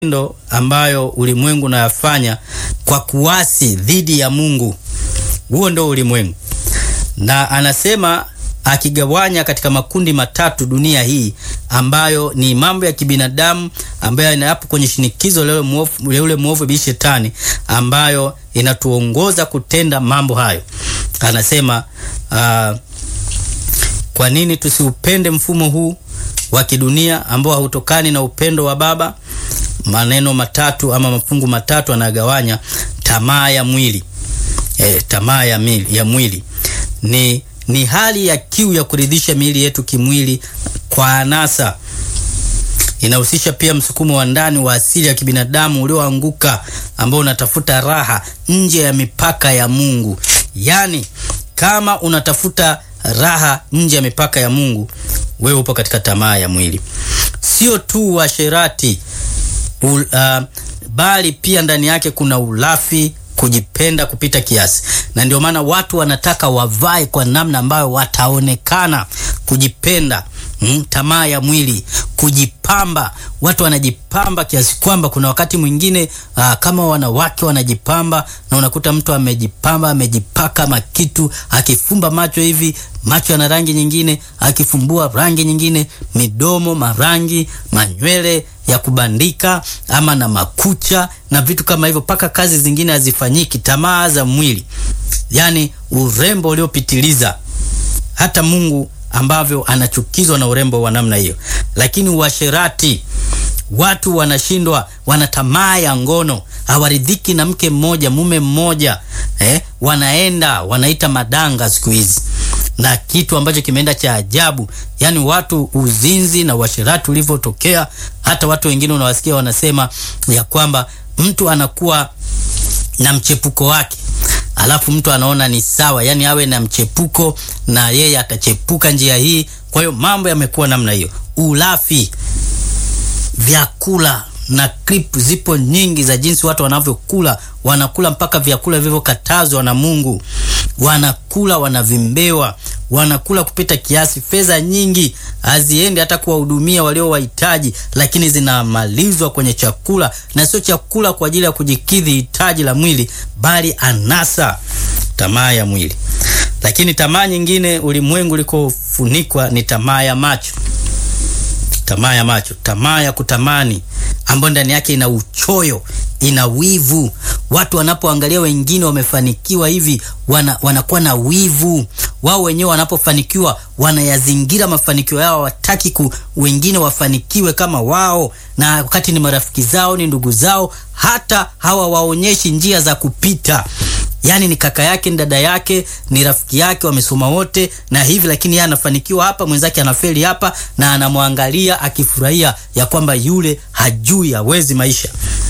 ndo ambayo ulimwengu unayafanya kwa kuasi dhidi ya Mungu. Huo ndo ulimwengu, na anasema akigawanya katika makundi matatu dunia hii ambayo ni mambo ya kibinadamu ambayo inayapo kwenye shinikizo lile mwovu yule mwovu bi shetani ambayo inatuongoza kutenda mambo hayo. Anasema uh, kwa nini tusiupende mfumo huu wa kidunia ambao hautokani na upendo wa Baba? Maneno matatu ama mafungu matatu anagawanya: tamaa ya mwili e, tamaa ya, mili, ya mwili ni ni hali ya kiu ya kuridhisha miili yetu kimwili kwa anasa. Inahusisha pia msukumo wa ndani wa asili ya kibinadamu ulioanguka ambao unatafuta raha nje ya mipaka ya Mungu. Yaani, kama unatafuta raha nje ya mipaka ya Mungu, wewe upo katika tamaa ya mwili. Sio tu uasherati uh, bali pia ndani yake kuna ulafi kujipenda kupita kiasi, na ndio maana watu wanataka wavae kwa namna ambayo wataonekana. Kujipenda, mm, tamaa ya mwili, kujipamba. Watu wanajipamba kiasi kwamba kuna wakati mwingine aa, kama wanawake wanajipamba, na unakuta mtu amejipamba, amejipaka makitu, akifumba macho hivi macho yana rangi nyingine, akifumbua rangi nyingine, midomo marangi, manywele ya kubandika ama na makucha na vitu kama hivyo, mpaka kazi zingine hazifanyiki. Tamaa za mwili, yani urembo uliopitiliza, hata Mungu ambavyo anachukizwa na urembo wa namna hiyo. Lakini uasherati, watu wanashindwa, wana tamaa ya ngono, hawaridhiki na mke mmoja, mume mmoja eh, wanaenda wanaita madanga siku hizi na kitu ambacho kimeenda cha ajabu, yani watu uzinzi na uasherati ulivyotokea, hata watu wengine unawasikia wanasema ya kwamba mtu anakuwa na mchepuko wake, alafu mtu anaona ni sawa, yani awe na mchepuko na yeye atachepuka njia hii. Kwa hiyo mambo yamekuwa namna hiyo. Ulafi, vyakula na clip zipo nyingi za jinsi watu wanavyokula, wanakula mpaka vyakula vilivyokatazwa na Mungu, wanakula wanavimbewa, wanakula kupita kiasi. Fedha nyingi haziendi hata kuwahudumia walio wahitaji, lakini zinamalizwa kwenye chakula, na sio chakula kwa ajili ya kujikidhi hitaji la mwili, bali anasa, tamaa ya mwili. Lakini tamaa nyingine ulimwengu ulikofunikwa ni tamaa ya macho tamaa ya macho, tamaa ya kutamani ambayo ndani yake ina uchoyo, ina wivu. Watu wanapoangalia wengine wamefanikiwa hivi, wana, wanakuwa na wivu. Wao wenyewe wanapofanikiwa wanayazingira mafanikio yao, hawataki ku wengine wafanikiwe kama wao, na wakati ni marafiki zao, ni ndugu zao, hata hawawaonyeshi njia za kupita Yaani ni kaka yake, ni dada yake, ni rafiki yake, wamesoma wote na hivi, lakini yeye anafanikiwa hapa, mwenzake anafeli hapa, na anamwangalia akifurahia ya kwamba yule hajui, hawezi maisha.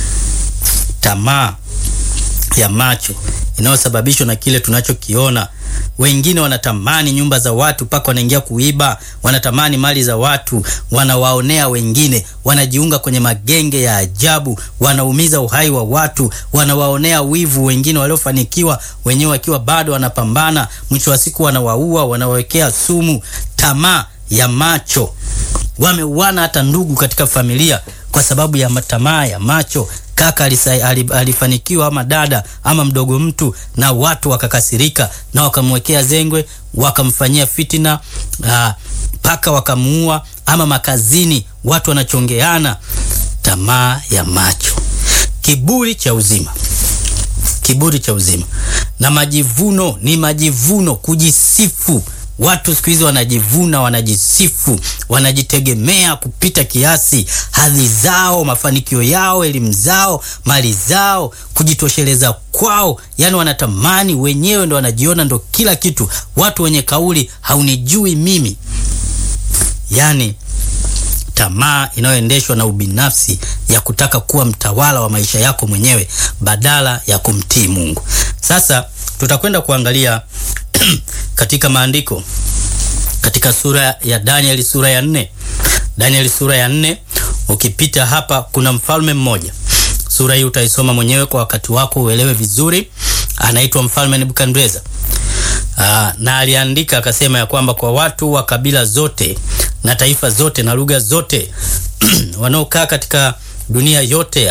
Tamaa ya macho inayosababishwa na kile tunachokiona. Wengine wanatamani nyumba za watu mpaka wanaingia kuiba, wanatamani mali za watu, wanawaonea wengine, wanajiunga kwenye magenge ya ajabu, wanaumiza uhai wa watu, wanawaonea wivu wengine waliofanikiwa, wenyewe wakiwa bado wanapambana, mwisho wa siku wanawaua, wanawawekea sumu. Tamaa ya macho, wameuana hata ndugu katika familia kwa sababu ya tamaa ya macho. Kaka alifanikiwa ama dada ama mdogo mtu, na watu wakakasirika na wakamwekea zengwe, wakamfanyia fitina mpaka wakamuua. Ama makazini watu wanachongeana. Tamaa ya macho, kiburi cha uzima, kiburi cha uzima na majivuno. Ni majivuno, kujisifu. Watu siku hizi wanajivuna, wanajisifu, wanajitegemea kupita kiasi, hadhi zao, mafanikio yao, elimu zao, mali zao, kujitosheleza kwao. Yani wanatamani wenyewe, ndo wanajiona ndo kila kitu. Watu wenye kauli haunijui mimi, yani tamaa inayoendeshwa na ubinafsi ya kutaka kuwa mtawala wa maisha yako mwenyewe badala ya kumtii Mungu. Sasa tutakwenda kuangalia katika maandiko katika sura ya Danieli sura ya nne. Danieli sura ya nne, ukipita hapa kuna mfalme mmoja. Sura hii utaisoma mwenyewe kwa wakati wako uelewe vizuri. Anaitwa mfalme Nebukadreza. Aa, na aliandika akasema ya kwamba kwa watu wa kabila zote na taifa zote na lugha zote wanaokaa katika dunia yote